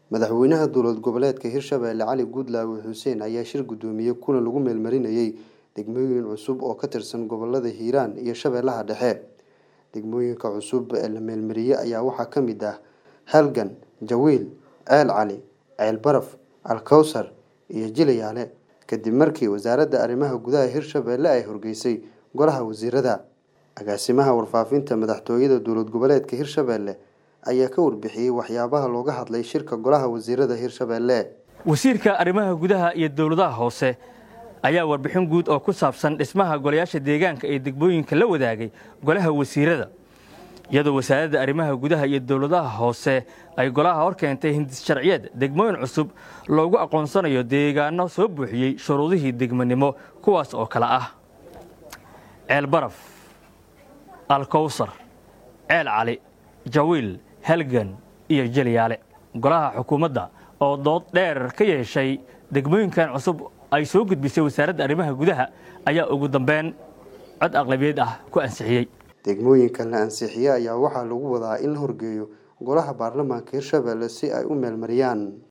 madaxweynaha dowlad goboleedka hirshabelle cali guudlaawe xuseen ayaa shir guddoomiyey kulan lagu meelmarinayey degmooyin cusub oo ka tirsan gobolada hiiraan iyo shabeellaha dhexe degmooyinka cusub ee la meelmariyey ayaa waxaa ka mid ah halgan jawiil ceel cali ceel baraf alkowsar iyo jilayaale kadib markii wasaaradda arrimaha gudaha hirshabelle ay horgeysay golaha wasiirada agaasimaha warfaafinta madaxtooyada dowlad goboleedka hirshabelle ayaa ka warbixiyey waxyaabaha looga hadlay shirka golaha wasiirada hirshabelle wasiirka arrimaha gudaha iyo dowladaha hoose ayaa warbixin guud oo ku saabsan dhismaha golayaasha deegaanka ee degmooyinka la wadaagay golaha wasiirada iyadoo wasaaradda arrimaha gudaha iyo dowladaha hoose ay golaha hor keentay hindis sharciyeed degmooyin cusub loogu aqoonsanayo deegaano soo buuxiyey shuruudihii degmonimo kuwaas oo kale ah ceel baraf alkowsar ceel cali jawiil halgan iyo jeliyaale golaha xukuumadda oo dood dheer ka yeeshay degmooyinkan cusub ay soo gudbisay wasaaradda arrimaha gudaha ayaa ugu dambeyn cod aqlabiyeed ah ku ansixiyey degmooyinkan la ansixiyey ayaa waxaa lagu wadaa in la horgeeyo golaha baarlamaanka hirshabelle si ay u meelmariyaan